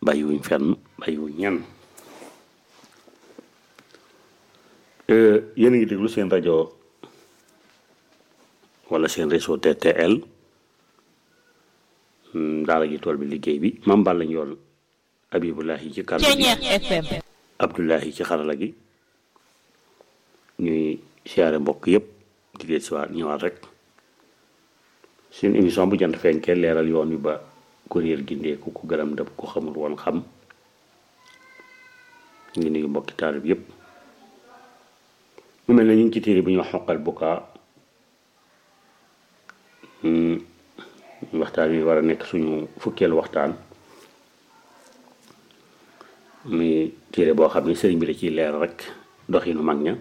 bàyyiwuñ fenn bàyyiwuñ ñenn yéen a ngi déglu seen rajo wala seen réseau TTL daara ji tool bi liggéey bi mam bal lañ yoon Abibulahi ci kàddu gi FM Abdullahi ci xarala gi ñuy siyaare mbokk yépp di leen siwaat ñëwaat rek seen émission bu jant fenkee leeral yoon wi ba kuréel gindeeku ku gërëm dëpp ku xamul woon xam ngi nuyu mbokki taalib yépp mu mel ne ñu ngi ci téere bi ñu xoqal bukaa waxtaan wi war a nekk suñu fukkeelu waxtaan muy téere boo xam ne sëriñ bi da ciy leer rek doxinu mag ña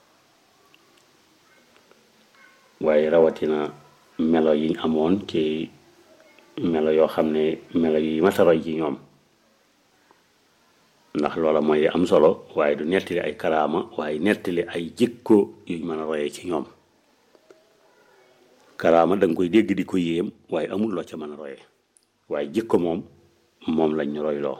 waaye rawatina melo yiñ amoon ci melo yoo xam ne melo yi mataroy ci ñoom ndax loola mooy am solo waaye du nettali ay karaama waaye nettali ay jikko yuñ mën a royee ci ñoom karaama da nga koy dégg di ko yéem waaye amul loo ca mën a royee waaye jikko moom moom lañ ñu royloo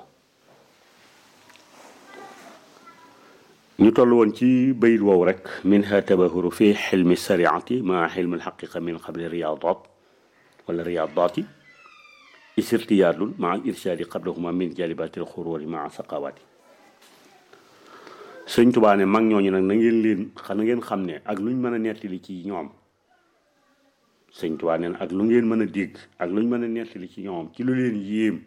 ñu toll woon ci bayit woowu rek minha tabahuru fi xilmi sariati maa xilmi alxaqiqa min qabli riyadat wala riyadati isirtiyaadul maa al irshaadi qablahuma min jalibati alxururi maa saqawati sëñ Tuubaa ne mag ñooñu nag na ngeen leen na ngeen xam ne ak luñ mën a nettali ci ñoom sëñ Tuubaa ne ak lu ngeen mën a dégg ak luñ mën a nettali ci ñoom ci lu leen yéem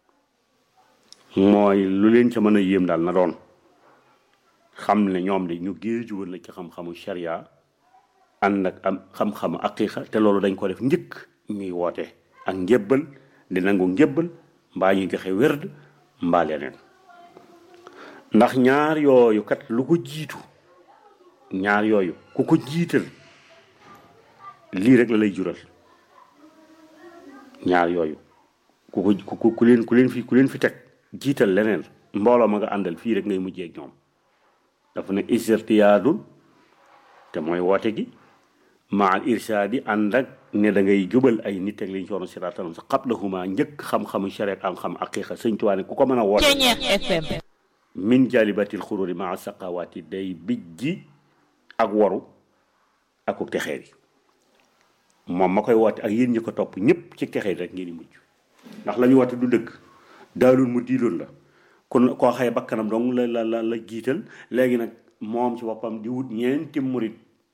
mooy lu leen ca mën a yéem daal na doon xam ne ñoom de ñu géeju woon la ci xam-xamu sharia ànd ak am xam-xamu aqiqa te loolu dañ ko def njëkk ñuy woote ak njébbal di nangu njébbal mbaa ñuy joxe wérd mbaa leneen ndax ñaar yooyu kat lu ko jiitu ñaar yooyu ku ko jiital lii rek la lay jural ñaar yooyu ku ko ku ku leen ku leen fi ku leen fi teg jiital leneen mbooloo ma nga àndal fii rek ngay mujjee ak ñoom dafa ne isirtiyaadul te mooy woote gi maa irsaadi ànd ak ne da ngay jubal ay nit ak liñ soona siraatal sa qablahuma njëkk xam-xamu shareet am xam aqiqa sëñ Tuubaa ne ku ko mën a woote FM min jalibatil xururi maa saqawaati day bijji ak waru akuk texeer yi moom ma koy woote ak yéen ñi ko topp ñëpp ci texeer rek ngeen di mujj ndax la ñu woote du dëgg daalul mu diiloon la kon koo xëye bakkanam dong la la la la jiital léegi nag moom ci boppam di wut ñeenti murit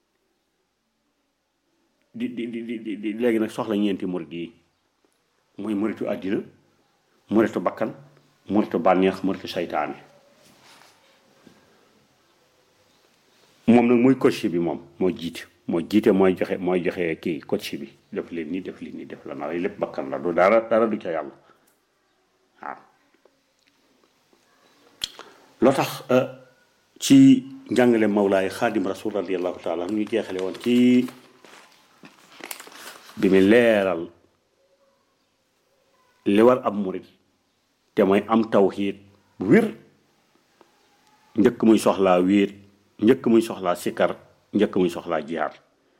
di di di di di léegi nag soxla ñeenti murit yi muy muritu àddina muritu bakkan muritu bànneex muritu saytaane moom nag mooy coach bi moom moo jiite moo jiite mooy joxe mooy joxe kii coach bi def leen nii def leen nii def la na lépp bakkan la du dara dara du ca yàlla waaw loo tax ci njàngale mawlaay xaadim rasul radiallahu taala ñu jeexale woon ci bi mu leeral li war ab murit te mooy am tawxiid bu wér njëkk muy soxlaa wéet njëkk muy soxlaa sikkar njëkk muy soxlaa jihaar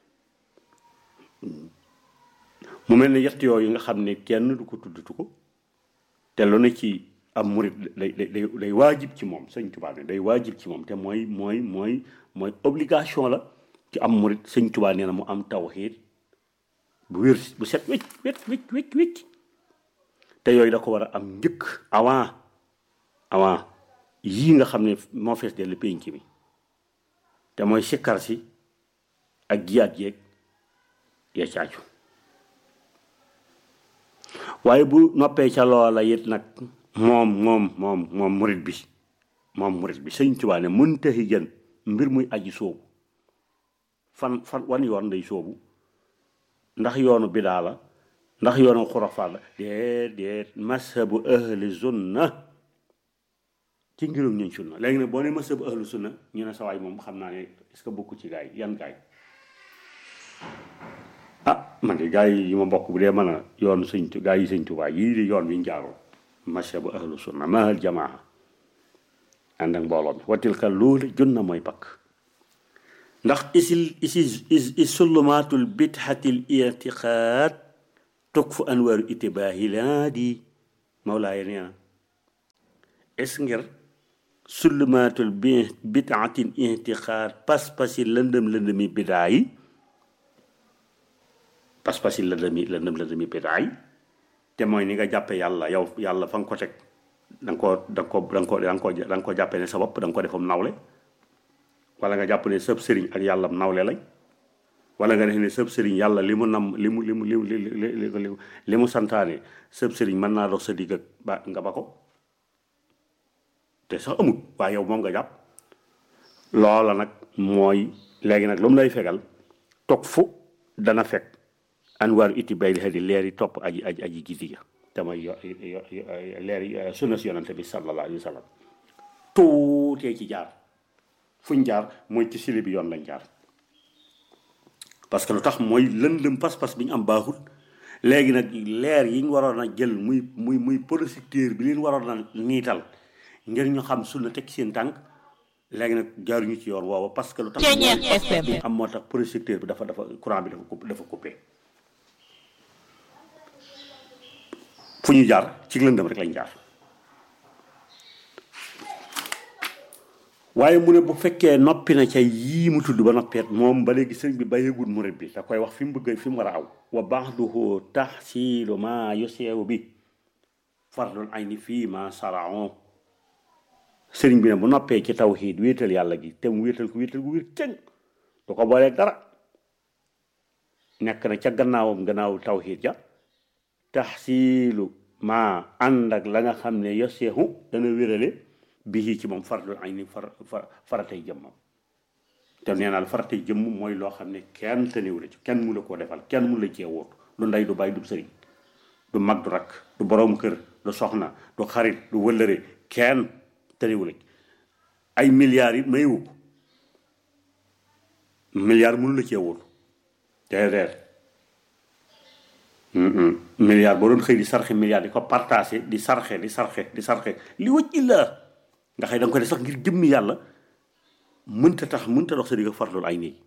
mu mel ne yett yooyu nga xam ne kenn du ko tuddatu ko te lu ne ci am murit day day day waajib ci moom sëñ Tuubaa ne day waajib ci moom te mooy mooy mooy mooy obligation la ci am murit sëñ Tuubaa nee na mu am tawxiid bu wér bu set wécc wécc wécc wécc wécc te yooyu da ko war a am njëkk avant avant yii nga xam ne moo fees dellu pénc mi te mooy sikkar si ak jiyaat jeeg ya caaju waaye bu noppee ca loola it nag moom moom moom moom murit bi moom murit bi sëñ Tuubaa ne muntahi jën mbir muy aji soobu fan fan wan yoon day soobu ndax yoonu bidaa la ndax yoonu xurafaat la déet déet mashabu ahli sunna ci ngirum ñun sunna léegi nag boo ne mashabu ahli sunna ñu ne sawaay moom xam naa ne est-ce que bokku ci gaay yan gaay ah man de gaay yi ma bokk bu dee mën a yoon sëñ gaay yi sëñ Tuubaa yii di yoon wi ñu jaaroo mashabu ahlu sunna mahal jamaa ànd ak mbooloo mi watilka loolu junna mooy pakk ndax isil isi is sulumaatul bidxatil irtiqaad tukfu anwaaru itibaahi laa di mawlaaye nee na est ngir sullumaatul bi bidaatin intixaar pas-pasi lëndëm lëndëmi bidaa yi pas-pasi lëndëmi lëndëm lëndëmi bidaa yi te mooy ni nga jàppe yàlla yow yàlla fa nga ko teg da nga koo da nga ko da nga ko da nga ko da nga ko jàppe ne sa bopp da nga ko defam nawle wala nga jàpp ne sëb sëriñ ak yàlla nawle lañ wala nga def ne sëb sëriñ yàlla li mu nam li mu li mu li mu li li mu santaane sëb sëriñ mën naa dox sa digg ak ba nga ba ko te sax amut waaye yow moom nga jàpp loola nag mooy léegi nag lu mu lay fegal toog fu dana fekk anwaaru iti bay di leer yi topp aji aji aji gisi ga te mooy yo leer yi sunna si yonante bi sallallahu alayhi wa sallam tuutee ci jaar fuñ jaar mooy ci sili bi yoon lañ jaar parce que lu tax mooy lëndëm pas-pas bi ñu am baaxul léegi nag leer yi ñu waroon a jël muy muy muy projecteur bi leen waroon a niital ngir ñu xam sunna teg seen tànk léegi nag jaaruñu ci yoon woowa parce que lu tax bi am moo tax projecteur bi dafa dafa courant bi dafa dafa coupé fu ñu jaar ci lëndëm rek lañ jaar waaye mu ne bu fekkee noppi na ca yii mu tudd ba noppeet moom ba léegi sëriñ bi bàyyeegul murit bi da koy wax fi mu bëgg fi mu war a aw wa ba'duhu tahsilu ma yuseewu bi fardul ayni fii ma saraon sëriñ bi ne bu noppee ci tawxiid wéetal yàlla gi te mu wéetal ko wéetal gu wér cëng du ko booleeg dara nekk na ca gannaawam gannaaw tawxiid ja tahsilu ma ànd ak la nga xam ne yoseehu dana wérale bii ci moom fardul ayni far faratay jëmmam te nee naa la faratay jëmm mooy loo xam ne kenn tëniw la ci kenn mu la koo defal kenn mu la cee wóot du ndey du bàyyi du sëriñ du mag du rakk du borom kër du soxna du xarit du wëllëre kenn tëniw la ci ay milliards yi mayewu ko milliards mënu la cee wóot déedéet milliard boo doon xëy di sarxe milliard di ko partagé di sarxe di sarxe di sarxe li wëcc illa nga xëy da nga ko def sax ngir jëmmi yàlla mënta tax mënta dox sa digg farloolu ay nii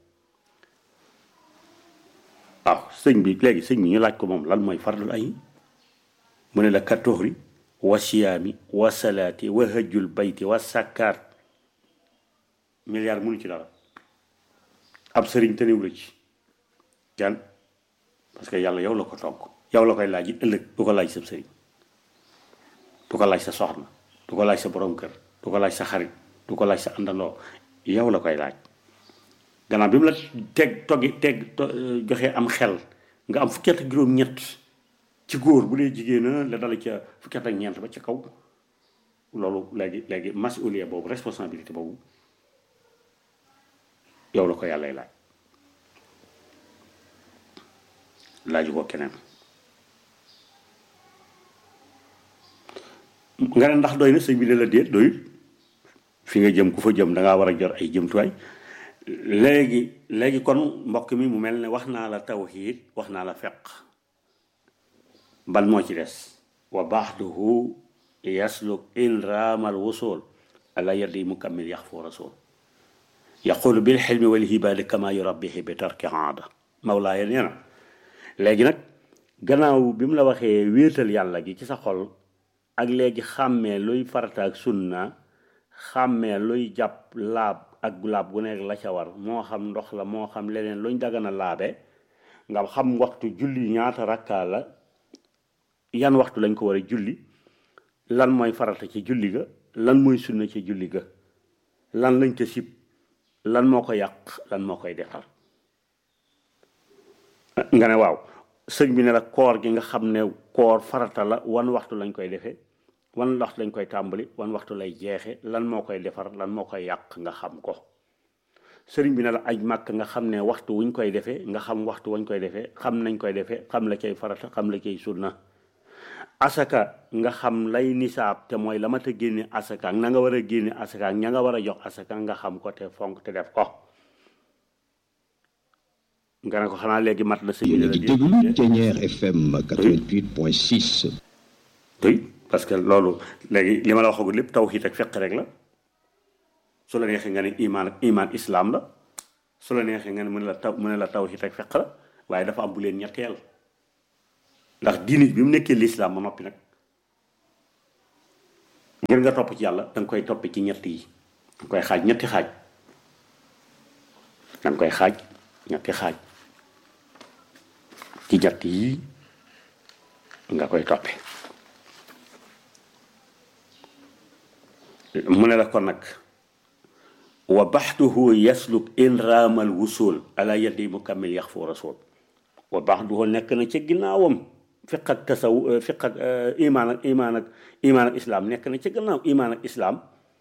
waaw sëñ bi léegi sëñ bi ñu laaj ko moom lan mooy farloolu ay mu ne la katoxri wa siyaami wa salaati wa hajjul bayti wa sakkaat milliard mënu ci dara ab sëriñ tëniw la ci kenn parce que yàlla yow la ko togg yow la koy laaj it ëllëg du ko laaj sa sëriñ du ko laaj sa soxna du ko laaj sa borom kër du ko laaj sa xarit du ko laaj sa àndandoo yow la koy laaj gannaaw bi mu la teg toggi teg joxe am xel nga am fukki at ak juróom-ñett ci góor bu dee jigéen la dala ca fukki at ak ñeent ba ca kaw loolu léegi léegi masuliya boobu responsabilité boobu yow la ko yàllay laaj laaju ko keneen nga ne ndax doy na sëñ bi ne la déet doyul fi nga jëm ku fa jëm da ngaa war a jor ay jëmtuwaay léegi léegi kon mbokk mi mu mel ne wax naa la tawxiid wax naa la feq ban moo ci des wa baxduhu yasluk in raamal wusul ala yadi mukammil yax foo rasul yaqulu bil xilmi wal hibaali kama yurabbihi bi tarki aada mawlaaya nee na léegi nag gannaaw bi mu la waxee wéetal yàlla gi ci sa xol ak léegi xàmmee luy farata ak sunna xàmmee luy jàpp laab ak laab gu nekk la ca war moo xam ndox la moo xam leneen luñ dagana laabe nga xam waxtu julli ñaata rakkaa la yan waxtu lañ ko war a julli lan mooy farata ci julli ga lan mooy sunna ci julli ga lan lañ ca sib lan moo ko yàq lan moo koy defar nga ne waaw sëñ bi ne la koor gi nga xam ne koor farata la wan waxtu lañ koy defee wan waxtu lañ koy tàmbali wan waxtu lay jeexe lan moo koy defar lan moo koy yàq nga xam ko sëriñ bi ne la aj màkk nga xam ne waxtu wuñ koy defee nga xam waxtu wañ koy defee xam nañ koy defee xam la cay farata xam la cay sunna asaka nga xam lay nisaab te mooy la ma ta génne asaka ak na nga war a génne asaka ak ña nga war a jox asaka nga xam ko te fonk te def ko nga ne ko xanaa léegi mat la sëñ yéen a ngi déglu Thiéniere FM 88.6. oui parce que loolu léegi li ma la waxagul lépp tawxiid ak feq rek la su la neexee nga ne imaan ak imaan islam la su la neexee nga ne mu ne la taw mu ne la tawxiid ak feq la waaye dafa am bu leen ñetteel ndax diini bi mu nekkee lislaam ba noppi nag ngir nga topp ci yàlla da nga koy topp ci ñett yi da nga koy xaaj ñetti xaaj da nga koy xaaj ñetti xaaj ci ñett yi nga koy toppe mu ne la kon nag wa baxduhu yasluk in raamal wusul ala yadi mukammil yax fu rasul wa baxduhu nekk na ca ginnaawam fiq ak tasaw fiq ak imaan ak imaan ak imaan ak islaam nekk na ca gannaaw imaan ak islaam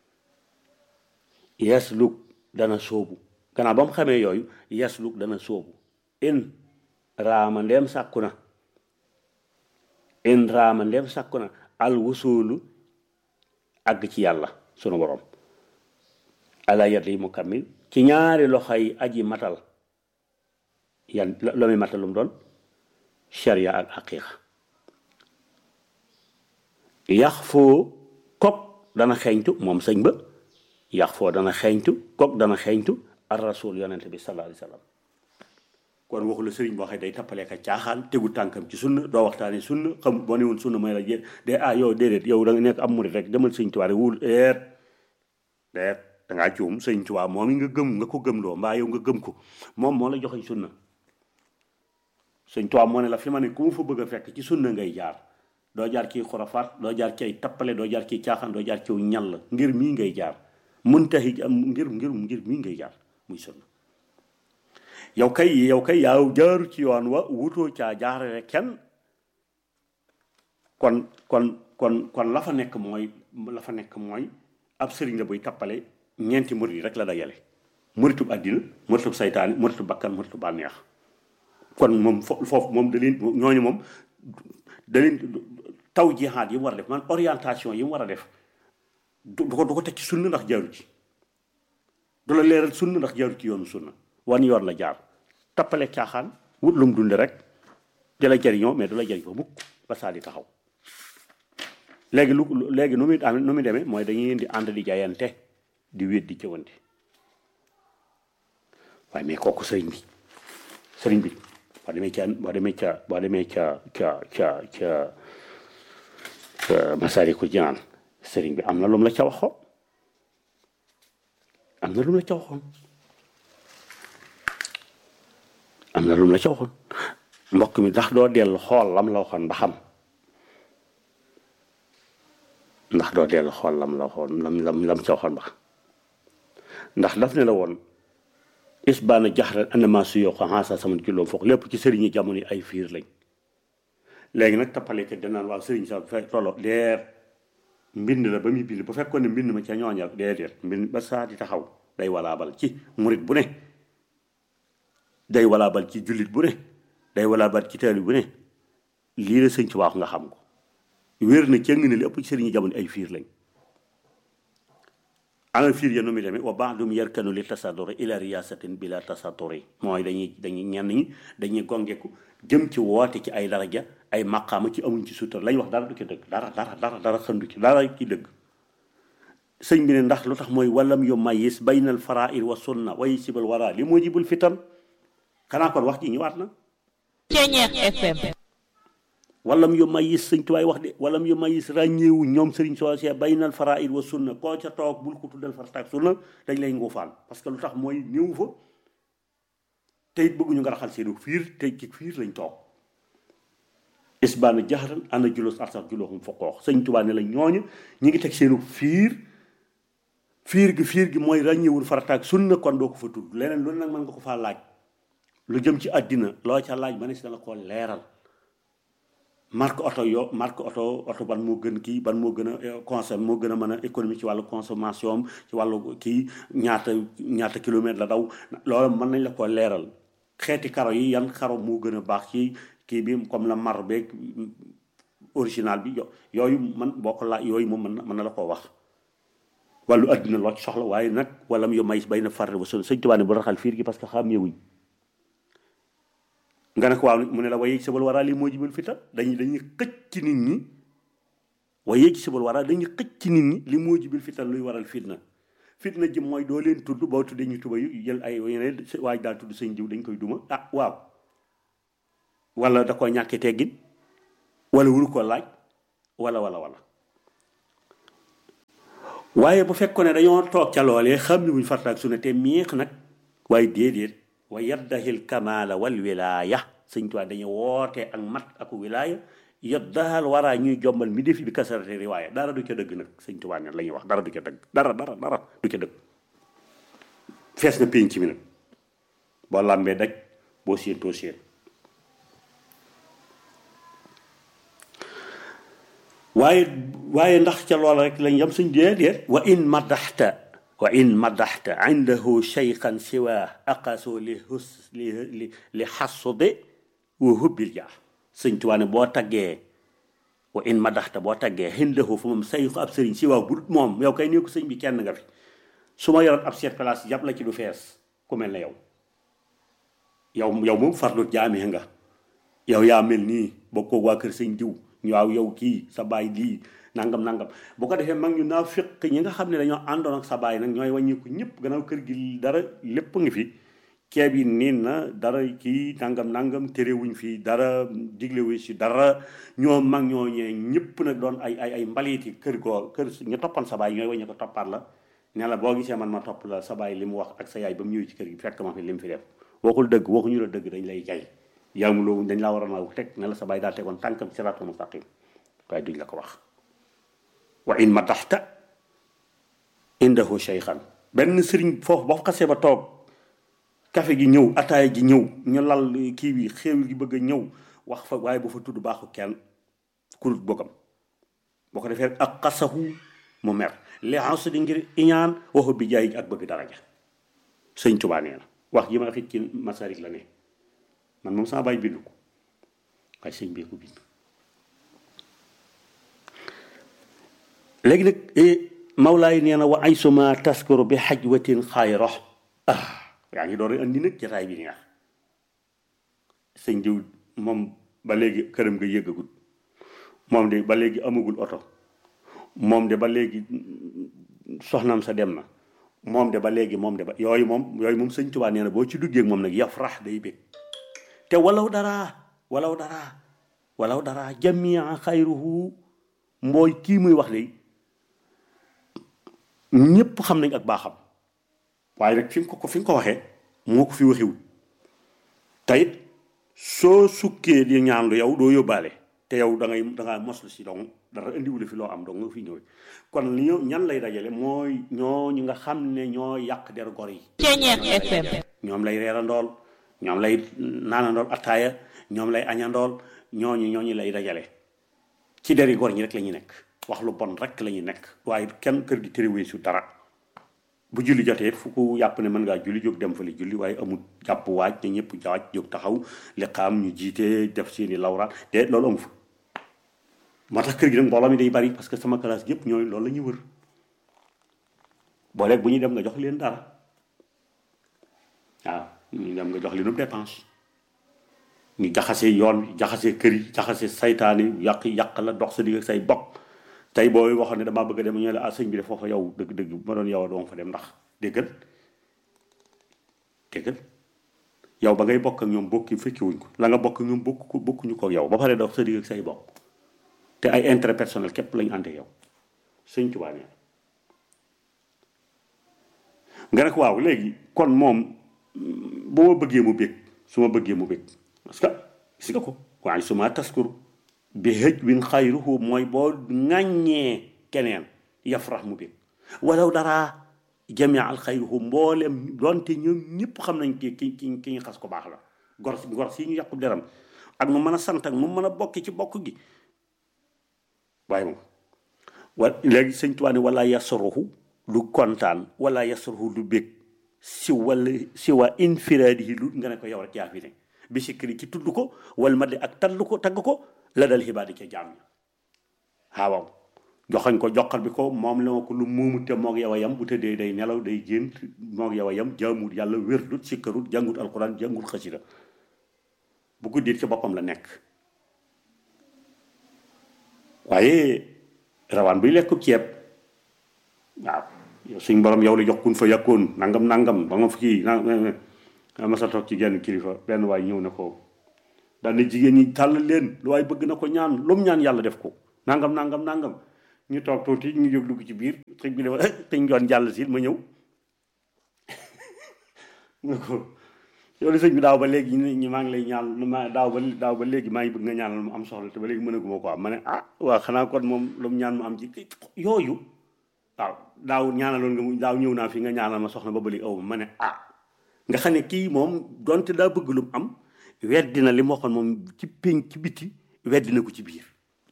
yasluk dana sóobu gannaaw ba mu xamee yooyu yasluk dana sóobu in raama ndeem sàkku na in raama ndeem sàkku na al wusulu àgg ci yàlla sunu borom ala yadi mukammil ci ñaari loxoy aji matal yan lo muy matal lu mu doon sharia ak haqiqa yax foo kok dana xeeñtu moom sëñ ba yax foo dana xeeñtu kok dana xeeñtu ar rasul yonente bi sallallahu alayhi wa sallam kon waxu la sëriñ boo xam day tappalee ka caaxaan tegu tànkam ci sunna doo waxtaane sunna xam boo ne woon sunna mooy la jé de ah yow déedéet yow da nga nekk am murit rek demal sëñ Tuubaa rek wul eet deet dangaa juum sëñ Tuubaa moom yi nga gëm nga ko gëm loo mbaa yow nga gëm ko moom moo la joxeñ sunna sëñ Tuubaa moo ne la fi ma ne ku mu fa bëgg a fekk ci sunna ngay jaar doo jaar ci xurafaat doo jaar ci ay tappale doo jaar ci caaxaan doo jaar ci ñal ngir mii ngay jaar muntahi am ngir ngir ngir mii ngay jaar muy sunna yow kay yow kay yaaw jaaru ci yoon wa wutoo caa jaarale kenn kon kon kon kon la fa nekk mooy la fa nekk mooy ab sëriñ la buy tappale ñeenti murit yi rek la dajale muritub àddina muritub saytaani muritub bakkan muritub bànneex kon moom foofu moom da leen ñooñu moom da leen taw jihaad yi mu war a def man orientation yi mu war a def du ko du ko teg ci sunna ndax jaaru ci du la leeral sunna ndax jaaru ci yoonu sunna wan yoon la jaar tappale caaxaan wut lum dunde rek di la jëriñoo mais du la jëriñ fa mukk ba saa di taxaw léegi lu léegi nu muy am nu muy demee mooy dañuy di ànd di jaayante di wéet di jëwante waaye mais kooku sëriñ bi sëriñ bi boo demee ca boo demee ca boo demee ca ca ca ca Masaalikul Jinaan sëriñ bi am na lum la ca waxoon am na lum la ca waxoon am na lum la ca waxoon mbokk mi ndax doo dellu xool lam la waxoon ba xam ndax doo dellu xool lam la waxoon lam lam lam ca waxoon ba xam ndax daf ne la woon isbaana jaxran anama su yoo ko xaasa sama julloo foog lépp ci sëriñi jamono yi ay fiir lañ léegi nag tappale ke danaan waaw sëriñ sax fe tolo leer mbind la ba muy bind bu fekkoon ne mbind ma ca ñooñal déedéet mbind ba saa di taxaw day walaabal ci murit bu ne day walaabal ci jullit bu ne day walaabal ci taali bu ne lii la sëñ ci wax nga xam ko wér na cëng ne li ëpp ci sëriñi jamono ay fiir lañ ana fiir ya nu muy demee wa baadum yarkanu li tasaduri ila riyasatin bila tasaduri mooy dañuy dañuy ñenn ñi dañuy gongeku jëm ci woote ci ay daraja ay maqaama ci amuñ ci suutar lañ wax dara du ci dëgg dara dara dara dara xëndu ci dara ci dëgg sëñ bi ne ndax lu tax mooy walam yu mayis baynal farair wa sunna way sibal wara li moo jibul fitan xanaa kon wax ji ñëwaat na Ceñeex FM walam yu mayis sëñ tuwaay wax de walam yu mayis ràññeewu ñoom sëriñ soo see baynal faraid wa sunna koo ca toog bul ko tuddal farataak sunna dañ lay nguufaan parce que lu tax mooy néew fa te it bëgguñu nga raxal seenu fiir te ci fiir lañ toog isbaana jaxaran ana julos arsax julooxum fa koox sëñ tubaa ne la ñooñu ñi ngi teg seenu fiir fiir gi fiir gi mooy ràññeewul farataak sunna kon doo ko fa tudd leneen lu nag mën nga ko faa laaj lu jëm ci àddina loo ca laaj ma ne si dana ko leeral marque oto yo marque oto oto ban moo gën kii ban moo gën a consomme moo gën a mën a économie ci wàllu consommation ci wàllu kii ñaata ñaata kilomètre la daw loolu mën nañ la ko leeral xeeti karo yi yan karo moo gën a baax ci kii bi comme la mar beeg original bi yooyu man boo ko laaj yooyu moom mën na mën na la koo wax wàllu adduna loo ci soxla waaye nag wala mu yo may bay na farre ba son sëñ tubaab ne bu raxal fiir gi parce que xam ñëwuñ nga ne ko waaw mu ne la waye sabal waraa lii moo jibal fitan dañuy dañuy xëcc ci nit ñi waye ci sabal waraa dañuy xëcc ci nit ñi li moo jibil fitan luy waral fitna fitna ji mooy doo leen tudd boo tuddee ñu tuba yu jël ay yeneen waaj daal tudd sëñ jiw dañ koy duma ah waaw wala da ko ñàkkee teggin wala wuru ko laaj wala wala wala waaye bu fekkoon ne dañoo toog ca loolee xam ni wuñ farata ak sunna te miix nag waaye déedéet wa yaddahil kamala wal wilaya sëñ Tuubaa dañu woote ak mat ak wilaya yaddahal waraa ñuy jombal mi defi bi kasarate riwaaya dara du ca dëgg nag sëñ Tuubaa ne la ñuy wax dara du ca dëgg dara dara dara du ca dëgg fees na pénc mi nag boo làmbee daj boo séentoo séen waaye waaye ndax ca loola rek lañ yam suñ déedéet wa in madaxta wa in madaxta indahu cheykhan siwa aqaso li hus li li li xasude wa hubbil jaa sëñ Tuubaa ne boo taggee wa in madaxta boo taggee indahu fa moom sayxu ab sëriñ siwa bu dut moom yow kay nekku sëñ bi kenn nga fi su ma yoroon ab seet place jàpp la ci du fees ku mel ne yow yow yow moom farlut jaamee nga yow yaa mel nii bokkoo waa kër sëñ diw waaw yow kii sa baay lii nangam nangam bu ko defee mag ñu naa fekk ñi nga xam ne dañoo àndoon ak sa baay nag ñooy wàññiku ñëpp gannaaw kër gi dara lépp ngi fi ceeb yi niin na dara kii nangam nangam terewuñ fi dara diglewuñ si dara ñoo mag ñoo ñee ñëpp nag doon ay ay ay mbaliiti kër goo kër ñu toppan sa baay ñooy wàññi ko toppaat la ne la boo gisee man ma topp la sa baay li mu wax ak sa yaay ba mu ñëwee ci kër gi fekk ma fi li mu fi def waxul dëgg waxuñu la dëgg dañ lay jay yaamuloo dañ laa war a naaw teg ne la sa baay daal tegoon tànkam siraatul mustaqim waaye duñ la ko wax wa in madaxta indahu cheykhan benn sëriñ foofu boo xasee ba toog kafe gi ñëw ataaya ji ñëw ñu lal kii bi xéewal gi bëgg a ñëw wax fa waaye bu fa tudd baaxu kenn kurut bokkam boo ko defee ak xasahu mu mer li ans di ngir iñaan waxu bi jaay ak bëgg daraja sëñ Tuubaa nee na wax ji ma xit ci masarik la ne man moom sama baay bind ko waaye sëñ bee ko bind léegi nag Mawlaay nee na wa ay suma taskuru bi xajwatin xayro ah yaa ngi door a andi nag jataay bi neex sëñ diw moom ba léegi këram nga yëggagut moom de ba léegi amagul oto moom de ba léegi soxnaam sa dem na moom de ba léegi moom de ba yooyu moom yooyu moom sëñ Tuubaa nee na boo ci duggee moom nag yafrax day bég te walaw dara walaw dara walaw dara jamia xayruhu mbooy kii muy wax de ñépp xam nañ ak baaxam waaye nag fi nga ko fi nga ko waxee moo ko fi waxiwul tayit soo sukkee di ñaan lu yow doo yóbbaale te yow da ngay da ngaa moslu si dong dara indiwule fi loo am dong nga fi ñëwee kon li ñoo ñan lay dajale mooy ñoo ñu nga xam ne ñoo yàq der gor yi Ceñeex FM ñoom lay reerandool ñoom lay naanandool attaaya ñoom lay añandool ñooñu ñooñu lay dajale ci deri gor ñi rek la ñu nekk wax lu bon rek la ñu nekk waaye kenn kër gi tëréwee su dara bu julli jotee fu ko yàpp ne mën ngaa julli jóg dem fa li julli waaye amul jàpp waaj ne ñëpp jaaj jóg taxaw li xaam ñu jiite def seeni lawraat te loolu amu fa moo tax kër gi nag mbooloo mi day bari parce que sama classe yëpp ñooy loolu la ñuy wër booleeg bu ñuy dem nga jox leen dara waaw ñu dem nga jox leen dépense ñu jaxase yoon jaxase kër yi jaxase saytaani yàq yàq la dox sa digg ak say bokk tey booy waxoon ne damaa bëgg a dem ñu ne la ah sëñ bi de foofa yow dëgg-dëgg bu ma doon yow doon fa dem ndax déggal déggal yow ba ngay bokk ak ñoom bokki fekki wuñ ko la nga bokk ak ñoom bokk ko bokkuñu ko ak yow ba pare dox sa digg ak say bokk te ay intérêt personnel képp lañu ànd ak yow sëñ Tuubaa nee nga ne ko waaw léegi kon moom bu ma bëggee mu bég su ma bëggee mu bég parce que gis nga ko waaye su ma taskur bi hëj win xayruhu mooy boo ŋàññee keneen yafrax mu bég walaw dara jamia al xayruhu mboolem doonte ñoom ñëpp xam nañ ki ki ki ki ñu xas ko baax la gor gor si ñu yàqu deram ak mu mën a sant ak mu mën a bokki ci bokk gi waaye moom wa léegi sëñ Tuubaa ne wala yasaruhu lu kontaan wala yasaruhu lu bég si wala si waa infiraadihi lu nga ne ko yow rek yaa fi ne bi sikkiri ci tudd ko wal ma de ak tall ko tagg ko la dal xibaadi ca jaam ña waaw joxañ ko joxal bi ko moom la ko lu muumu te moog yow a yam bu tëddee day nelaw day gént moog yow a yam jaamut yàlla wérdut sikkarut jàngut alquran jàngut xasida bu guddiit ci boppam la nekk waaye rawaan buy lekku ceeb waaw yow suñ borom yow la jox kun fa yàkkoon nangam nangam ba nga fi kii na ma sa toog ci genn kilifa benn waay ñëw na ko daal ne jigéen ñi tàll leen lu waay bëgg na ko ñaan lu mu ñaan yàlla def ko nangam nangam nangam ñu toog tuuti ñu jóg dugg ci biir sëñ bi dafa sëñ doon jàll si ma ñëw mu ko yow de sëñ bi daaw ba léegi ñu maa ngi lay ñaan ma daaw ba daaw ba léegi maa ngi bëgg nga ñaanal mu am soxla te ba léegi mënaguma ko am ma ne ah waaw xanaa kon moom lu mu ñaan mu am ci yooyu waaw daaw ñaanaloon nga mu daaw ñëw naa fi nga ñaanal ma soxna ba ba léegi aw ma ne ah nga xam ne kii moom donte daa bëgg lu mu am weddi na li mu waxoon moom ci pénc ci biti weddi na ko ci biir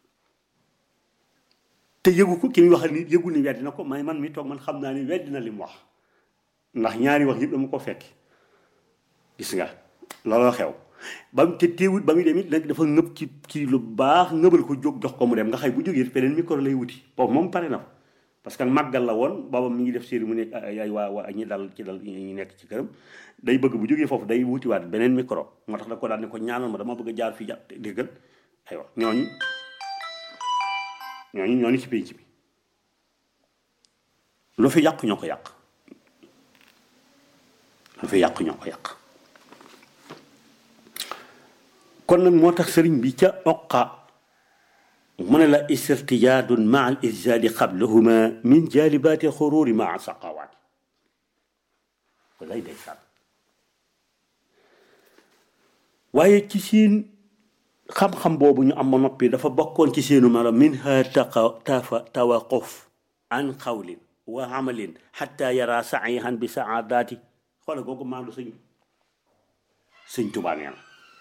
te yëgu ko ki muy waxal ni yëgu ni weddi na ko may man mi toog man xam naa ni weddi na li mu wax ndax ñaari wax yëpp dama ko fekk gis nga looloo xew ba mu te teewut ba muy dem it nag dafa ngëb ci kii lu baax ngëbal ko jóg jox ko mu dem nga xay bu jógee beneen micro lay wuti boobu moom pare na fa parce que màggal la woon booba mi ngi def série mu nekk ay waa waa ñi dal ci dal ñi nekk ci këram day bëgg bu jógee foofu day wutiwaat beneen micro moo tax da ko daal ne ko ñaanal ma dama bëgg a jaar fii jàpp déggal aywa ñooñu ñooñu ñooñu ci pénc bi lu fi yàq ñoo ko yàq lu fi yàq ñoo ko yàq kon nag moo tax sëriñ bi ca oqa mu ne la istirtijaadun maa al irjaadi qablahuma min jaalibaati xuruuri maa saqawaati walay day sànn waaye ci seen xam-xam boobu ñu am ma noppi dafa bokkoon ci seenu melo minha taqa tafa tawaquf an xawlin wa amalin xatta yara saihan bi saadaati xoola googu maandu sëñ sëñ Tuubaa nee na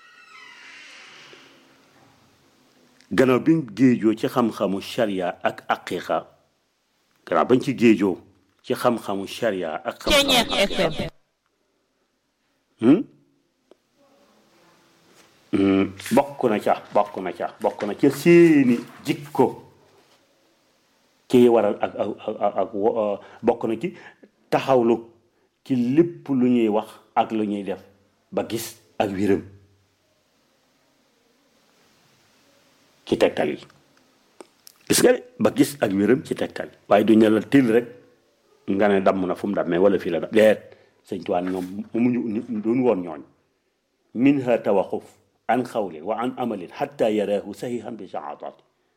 gannaaw bi ñu géejoo ci xam-xamu sharia ak aqiqa gannaaw bañ ci géejoo ci xam-xamu sharia ak Ceeñeex FM bokk na ca bokk na ca bokk na ca seeni jikko kii waral ak ak ak bokk na ci taxawlu ci lépp lu ñuy wax ak lu ñuy def ba gis ak wéram ci tegtal yi gis nga de ba gis ak wéram ci tegtal yi waaye du ñu la til rek nga ne damm na fu mu dammee wala fii la dam leet sëñ tuwaan ñoom mumuñu doon woon ñooñ minha tawaquf an xawlin wa an amalin xatta yaraahu sahihan bi saadaat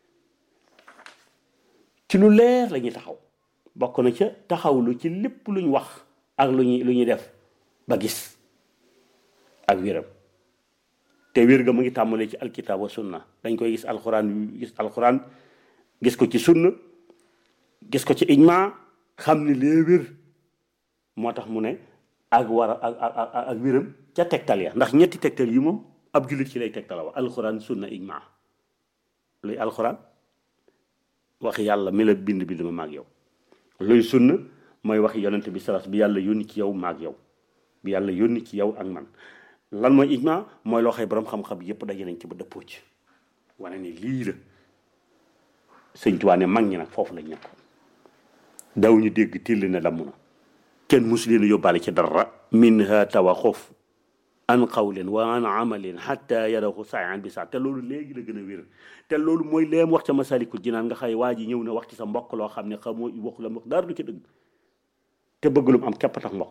ci lu leer la ñuy taxaw bokk na ca taxawlu ci lépp luñ wax ak lu ñuy lu ñuy def ba gis ak wéram te wér ga mu ngi tàmbalee ci alkitab wa sunna dañ koy gis alxuraan gis alxuraan gis ko ci sunna gis ko ci ijma xam ni lee wér moo tax mu ne ak war a ak ak ak wéram ca tegtal ya ndax ñetti tegtal yi moom ab jullit ci lay tegtala wa alxuraan sunna ijma luy alxuraan waxi yàlla mi la bind bind ma maag yow luy sunna mooy waxi yonente bi salas bi yàlla yónni ci yow maag yow bi yàlla yónni ci yow ak man lan mooy ijma mooy loo xëy borom xam-xam yépp daje nañ ci ba dëppoo ci wane ni lii la sëñ Tuubaa ne mag ñi nag foofu lañ nekkoon daw ñu dégg till ne damm na kenn mus leen yóbbaale ci dara minha tawaxuf an qawlin wa an amalin xatta yarahu saayan bi saa te loolu léegi la gën a wér te loolu mooy leem wax ca masalikul jinaan nga xëy waa ji ñëw na wax ci sa mbokk loo xam ne xamoo waxu la wax dara du ci dëgg te bëgg lu mu am képp tax mbokk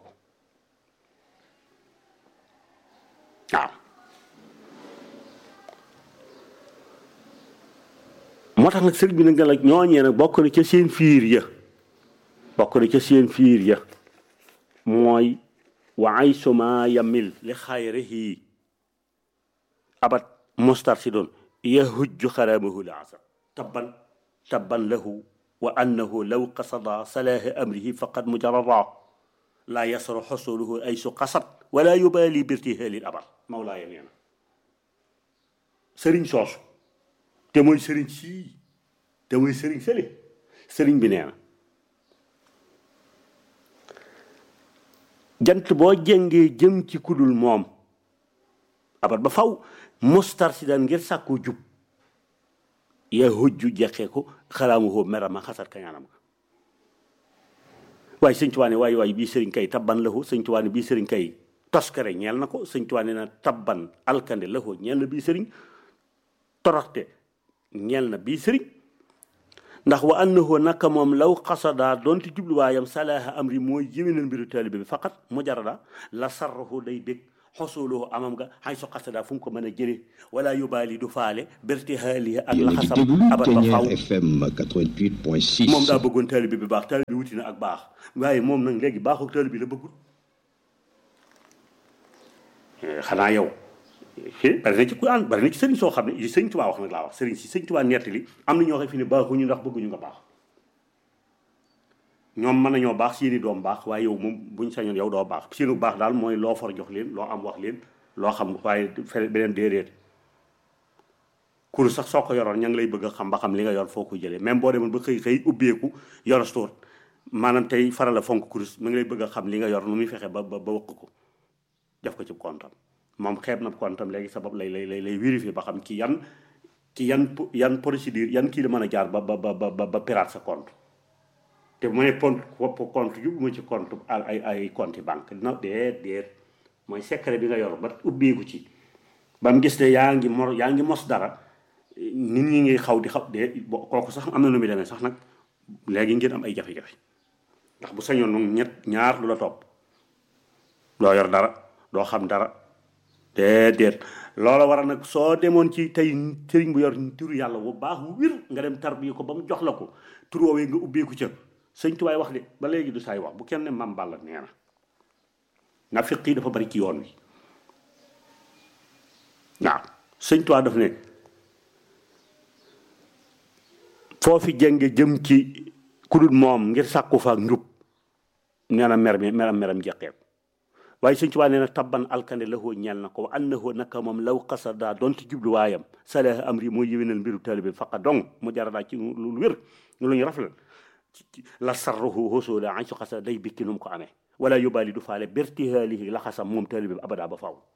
waaw moo tax nag sëriñ bi nag la ñooñee nag bokk na ca seen fiir ya bokk na ca seen fiir ya mooy wa ay suma yamil li xayrihi abat mostar si doon yahujju xaramahu la asar tabban tabban lahu wa annahu law qasada salaaha amrihi faqad mujarrada laa yasru xusuluhu ay su qasad wala yubaali birtihalil abar mawlaaya nee na sëriñ soosu te mooy sëriñ sii te mooy sëriñ sële sëriñ bi nee na jant boo jëngee jëm ci kudul moom abat ba faw mostar si daan ngir sàkku jub yaa hujju jeqee ko xalaamu hoo merama xasat kañaanam ka waaye sëñ Tuubaa ne waaye waaye bii sëriñ kay tabban la ko sëñ Tuubaa ne bii sëriñ kay toskare ñeel na ko sëñ Tuubaa ne na tabban alkande la ko ñeel na bii sëriñ toroxte ñeel na bii sëriñ ndax wa annahu naka moom law xasada doonte jubluwaayam salaaha amri mooy yéwénal mbiru taalibe bi faqat mujarada la sarrahu day bég xosuluhu amam nga xay so xasada fu mu ko mën a jële wala yubaali du faale berti haali ak yéen a ngi laxasam déglu abat ba faw Ténière FM 88.6 moom daa bëggoon taalibe bi baax taalibe bi wuti na ak baax waaye moom nag léegi baaxul taalibe bi la bëggul Eh, xanaa yow fii bari na ci ku ànd bari na ci sëriñ soo xam ne sëriñ Tuubaa wax nag laa wax sëriñ si sëriñ Tuubaa nettali am na ñoo xam fi ne baaxuñu ndax bëgguñu nga baax ñoom mën nañoo baax seeni doom baax waaye yow moom buñ sañoon yow doo baax seenu baax daal mooy loo for jox leen loo am wax leen loo xam waaye fe beneen déedéet kur sax soo ko yoroon ña ngi lay bëgg a xam ba xam li nga yor foo ko jëlee même boo demoon ba xëy xëy ubbeeku yor stoor maanaam tey faral a fonk kurus mi ngi lay bëgg a xam li nga yor nu muy fexe ba ba ba wëq ko def ko ci kontam moom xeeb na kontam léegi sabab lay lay lay lay vérifier ba xam ki yan ki yan po- yan procédure yan kii la mën a jaar ba ba ba ba ba piraat sa compte te bu ma nee compte wopp compte yu ma ci compte ay ay compte banque dina déet déet mooy secret bi nga yor ba ubbeeku ci ba mu gis ne yaa ngi mor yaa ngi mos dara nit ñi ngi xaw di xaw de bo- kooku sax am na nu muy demee sax nag léegi ngeen am ay jafe-jafe ndax bu sañoon nag ñett ñaar lu la topp doo yor dara doo xam dara déedéet loola war a nag soo demoon ci tey sëriñ bu yor turu yàlla bu baax bu wir nga dem tarbiya ko ba mu jox la ko tur woowee nga ubbeeku ca sëñ tubaay wax de ba léegi du saay wax bu kenn ne mam Balla nee na na fiq yi dafa bari ci yoon wi waaw sëñ tubaay daf ne foofi jënge jëm ci ku dul moom ngir sàkku fa ak njub nee na mer mi meram meram jeqeeku waaye sëñ Tuubaa nee na tabban alkande la hoo ñeel na ko wa annahu naka moom law xasada doonte jubluwaayam salaha amri mooy yëwénal mbiru taalibe bi faqa dong mu jaradaa ci lu wér lu ñu rafetal la sarruhu hosoola an su xasada day bikki nu mu ko amee wala yóbbaali du faale bertihaalihi la xasam moom taalibe bi abada ba faw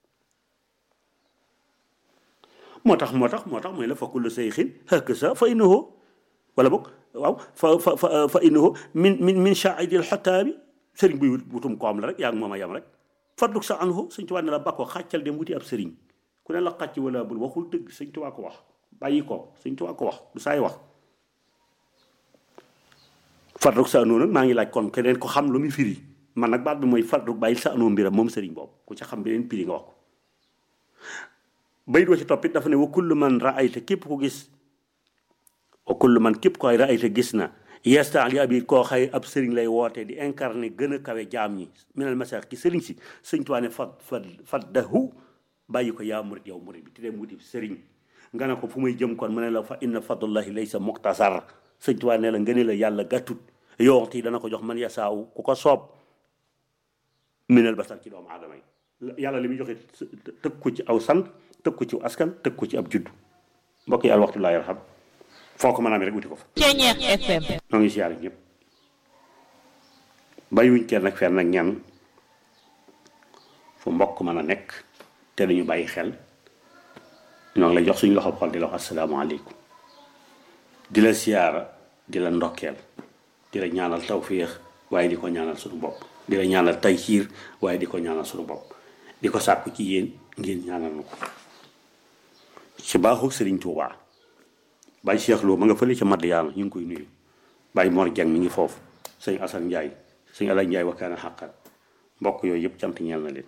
moo tax moo tax moo tax mooy la fa kullu sayxin hëkk sa fa innahu wala boog waaw fa fa fa fa innahu min min min shaaidil xotaabi sëriñ buy wutum koom la rek yaa ngi moom a yam rek fadluk sa anhu sëñ Tuubaa ne la bakkoo xàccal dem wuti ab sëriñ ku ne la xàcc wala bul waxul dëgg sëñ Tuubaa ko wax bàyyi ko sëñ Tuubaa ko wax du saay wax fadluk sa anhu nag maa ngi laaj kon keneen ko xam lu muy firi man nag baat bi mooy fadluk bàyyi sa anhu mbiram moom sëriñ boobu ku ca xam beneen piri nga wax ko bayit wa ci toppit dafa ne wa kullu man raayta képp ko gis wa kullu man képp koy raayta gis na yestaan li abi koo xay ab sëriñ lay woote di incarné gën a kawe jaam ñi minal masax ki sëriñ si sëñ Tuubaa ne fat fat faddahu bàyyi ko yaa murit yow murit bi te dem wuti sëriñ nga ne ko fu muy jëm kon mu ne la fa inna fadlullahi laysa muxtasar sëñ Tuubaa ne la ngëne la yàlla gàttut yoxti dana ko jox man yasaaw ku ko soob minal basar ci doomu aadama yi yàlla li muy joxe tëg ko ci aw sant tëg ko ci askan tëg ko ci ab judd mbokk yi al waxtu laa yarham foo ko mën a amee rek wuti ko fa Ténière FM. ñoo ngi siyaare ñëpp bàyyiwuñ kenn nag fenn nag ñan fu mbokk mën a nekk te dañu bàyyi xel ñoo ngi lay jox suñu loxo xol di la wax asalaamaaleykum di la siyaara di la ndokkeel di la ñaanal tawfiix waaye di ko ñaanal suñu bopp di la ñaanal taysiir waaye di ko ñaanal suñu bopp di ko sàkku ci yéen ngeen ñaanal nu ko ci baaxu Sëriñ Tuubaa Baye Cheikh Lo ma nga fële ca Madiyaana ñu ngi koy nuyu Baye Mor Dieng mi ngi foofu sëñ Assane Ndiaye sëñ Alay Ndiaye wakkaana xàqat mbokk yooyu yëpp cant ñeel na leen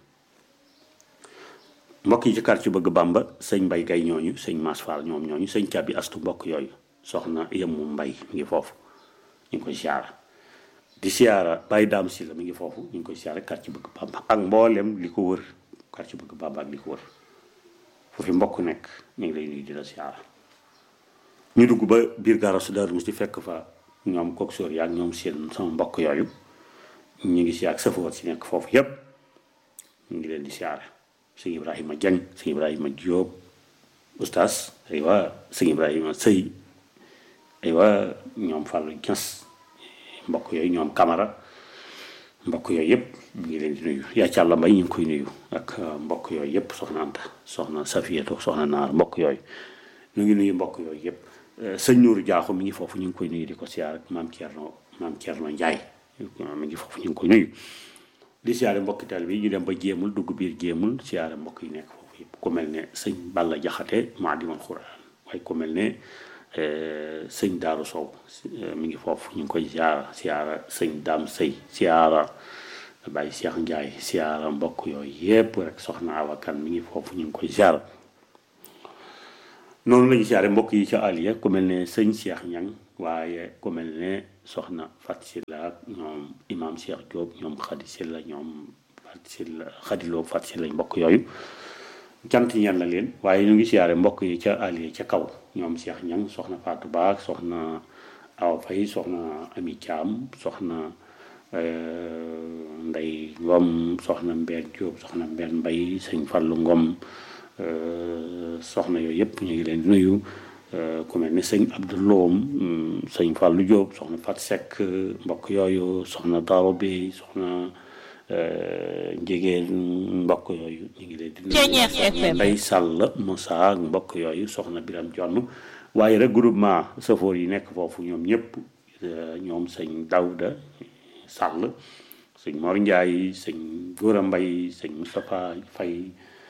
mbokk yi ci quartier bëgg Bàmba sëñ Mbay Gay ñooñu sëñ Mass Fall ñoom ñooñu sëñ Caabi Astu mbokk yooyu soxna Yemu Mbay mi ngi foofu ñu ngi koy siyaara di siyaara Baye Daam Silla mi ngi foofu ñu ngi koy siyaara quartier bëgg Bàmba ak mboolem li ko wër quartier bëgg Bàmba ak li ko wër foofu mbokk nekk ñu ngi lay nuyu di la siyaara ñu dugg ba biir gaarasu Daaru Musti fekk fa ñoom kook sóor yaak ñoom seen sama mbokk yooyu ñu ngi si ak safoor si nekk foofu yépp ñu ngi leen di siyaare sëñ Ibrahima Diagne sëñ Ibrahima Diop oustaz aywa sëñ Ibrahima Sëy aywa ñoom Fallou Niass mbokk yooyu ñoom Camara mbokk yooyu yëpp ñu ngi leen di nuyu yaa ci àlla mbay ñu ngi koy nuyu ak mbokk yooyu yëpp soxna Anta soxna Safiyatu soxna Naar mbokk yooyu ñu ngi nuyu mbokk yooyu yëpp sëñ Nuuru Jaaxu mi ngi foofu ñu ngi koy nuyu di ko siyaar ak maam Thierno maam Thierno Ndiaye mi ngi foofu ñu ngi koy nuyu di siyaare mbokki taal bi ñu dem ba jéemul dugg biir jéemul siyaare mbokk yi nekk foofu yëpp ku mel ne sëñ Balla Jaxate Maadimul Xuraan waaye ku mel ne sëñ Daaru Sow mi ngi foofu ñu ngi koy siyaara siyaara sëñ Daam Sëy siyaara Baye Cheikh Ndiaye siyaara mbokk yooyu yépp rek soxna awakan mi ngi foofu ñu ngi koy siyaara noonu la ñu siyaare mbokk yi ca Aliya ku mel ne sëñ Cheikh Ñang waaye ku mel ne soxna Fat Silla ak ñoom imam Cheikh Diop ñoom Xadi Silla ñoom Fat Silla Xadiloo Fat Silla mbokk yooyu cant ñen la leen waaye ñu ngi siyaare mbokk yi ca Aliya ca kaw ñoom Cheikh Ñang soxna Fatou Ba soxna Awa Faye soxna Ami Thiam soxna Ndey Ngom soxna Mbène Diop soxna Mbène Mbay sëñ Fallu Ngom soxna yooyu yëpp ñu ngi leen di nuyu ku mel ne sëñ Abdou Loom sëñ Fallu Diop soxna Fat Seck mbokk yooyu soxna Daro bi soxna njigéen mbokk yooyu ñu ngi leen di nuyu Ndey Sàll Moussa ak mbokk yooyu soxna Biram Jonn waaye rek groupement safoor yi nekk foofu ñoom ñëpp ñoom sëñ Dawda Sàll sëñ Mor Ndiaye sëñ Góora Mbay sëñ Moustapha Fay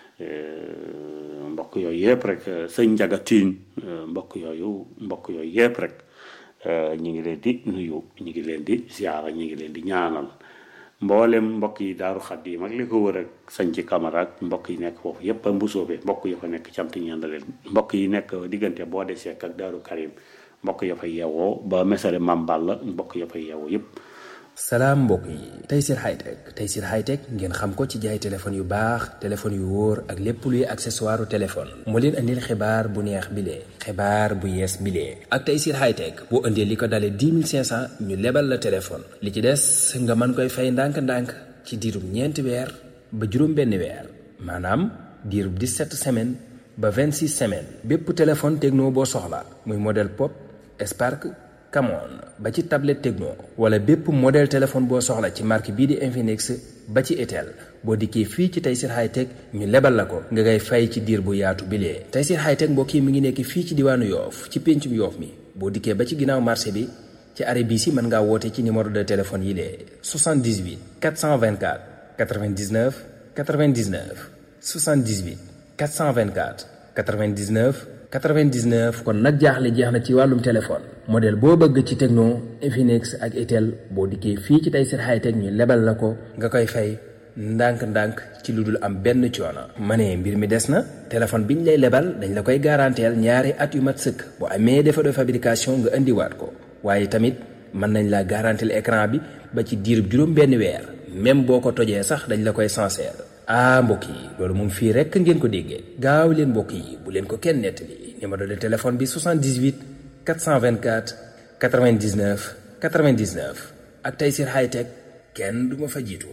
mbokk yooyu yëpp rek sëñ Njaga Tiin mbokk yooyu mbokk yooyu yëpp rek ñu ngi leen di nuyu ñu ngi leen di ziara ñu ngi leen di ñaanal mboolem mbokk yi daaru Xaddim ak li ko wër ak sañ ci Camara ak mbokk yi nekk foofu yëpp a mbusoobe mbokk yi fa nekk cant ñaan leen mbokk yi nekk diggante boo desee ak daaru Karim mbokk ya fay yeewoo ba mesare Mambal la mbokk ya fay yeewoo yëpp salaam mbokk yi Tayssir Hightech Tayssir Hightech ngeen xam ko ci jaay téléphone yu baax téléphone yu wóor ak lépp luy accessoire téléphone moo leen andil xibaar bu neex bilee xibaar bu yees bilee ak Tayssir Hightech boo indee li ko dalee 10 500 ñu lebal la téléphone li ci des nga mën koy fay ndànk-ndànk ci diirub ñeenti weer ba juróom benn weer maanaam diirub 17 semaines ba 26 semaines bépp téléphone techno boo soxla muy modèle pop Spark Camon ba ci tablette Tecno wala bépp modèle téléphone boo soxla ci marque bii di Infinix ba ci Itel boo dikkee fii ci Tayssir Hightech ñu lebal la ko nga ngay fay ci diir bu yaatu bilee Tayssir Hightech mbokk yi mi ngi nekk fii ci diwaanu Yoof ci péncum Yoof mi boo dikkee ba ci ginnaaw marché bi ci arrêt bii si mën ngaa woote ci numéro de téléphone yi lee 78 424 99 99 78 424 99 99 kon nag jaaxle jeex na ci wàllum téléphone modèle boo bëgg ci Tecno Infinix ak Itel boo dikkee fii ci Tayssir Hightech ñu lebal la ko nga koy fay ndànk-ndànk ci lu dul am benn coono. ma ne mbir mi des na téléphone bi ñu lay lebal dañ la koy garanteel ñaari at yu mat sëkk bu amee défaut de fabrication nga indiwaat ko waaye tamit mën nañ la garanteel écran bi ba ci diirub juróom benn weer même boo ko tojee sax dañ la koy sincère. ah mbokk yi loolu moom fii rekk ngeen ko déggee gaaw leen mbokk yi bu leen ko kenn nettali numéro de téléphone bi 78 424 99 99 ak Tayssir Hightech kenn du ma fa jiitu.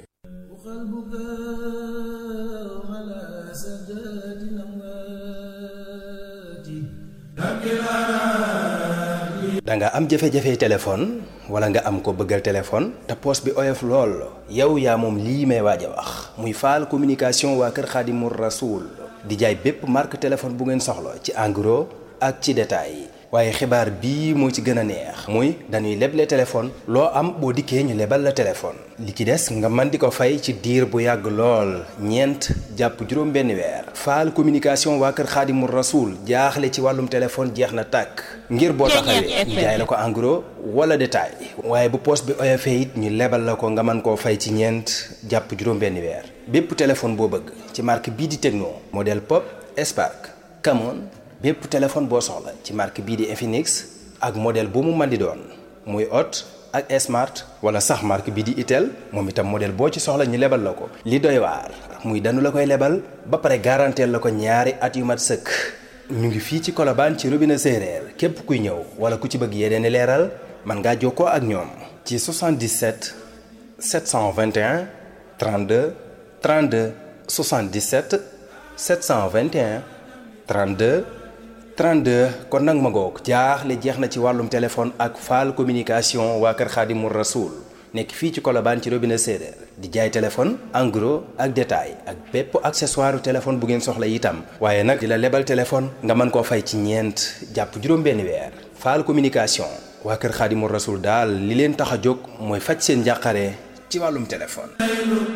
da nga am jafe-jafe téléphone wala nga am ko bëggal téléphone te poos bi oyof lool yow yaa moom lii may waaj a wax muy faal communication waa kër Xaadimu Rasuul di jaay bépp marque téléphone bu ngeen soxla ci en gros ak ci détail waaye xibaar bii moo ci gën a neex muy dañuy leble téléphone loo am boo dikkee ñu lebal la téléphone li ci des nga mën di ko fay ci diir bu yàgg lool ñeent jàpp juróom benn weer faal communication waa kër xaadimu rasuul jaaxle ci wàllum téléphone jeex na tàkk ngir boo taxawee ñu jaay la ko en gros wala détail waaye bu poos bi oyofee it ñu lebal la ko nga mën koo fay ci ñeent jàpp juróom benn weer bépp téléphone boo bëgg ci marque bii di Tecno modèle Pop Spark Camon bépp téléphone boo soxla ci marque bii di Infinix ak modèle bu mu mën di doon muy Hot ak Smart wala sax marque bii di Itel moom itam modèle boo ci soxla ñu lebal la ko. li doy waar muy danu la koy lebal ba pare garanteel la ko ñaari at yu mat sëkk ñu ngi fii ci Colobane ci robinet séeréer képp kuy ñëw wala ku ci bëgg yeneen i leeral mën ngaa jokkoo ak ñoom. ci 77 721 32 32 77 721 32. 32 kon nag ma ngoog jaaxle jeex na ci wàllum téléphone ak faal communication waa kër Xaadimu Rasuul nekk fii ci Colobane ci robinet séeréer di jaay téléphone en gros ak détail ak bépp accessoire téléphone bu ngeen soxla itam waaye nag di la lebal téléphone nga mën koo fay ci ñeent jàpp juróom-benni weer faal communication waa kër Xaadimu Rasuul daal li leen tax a jóg mooy faj seen njàqare ci wàllum téléphone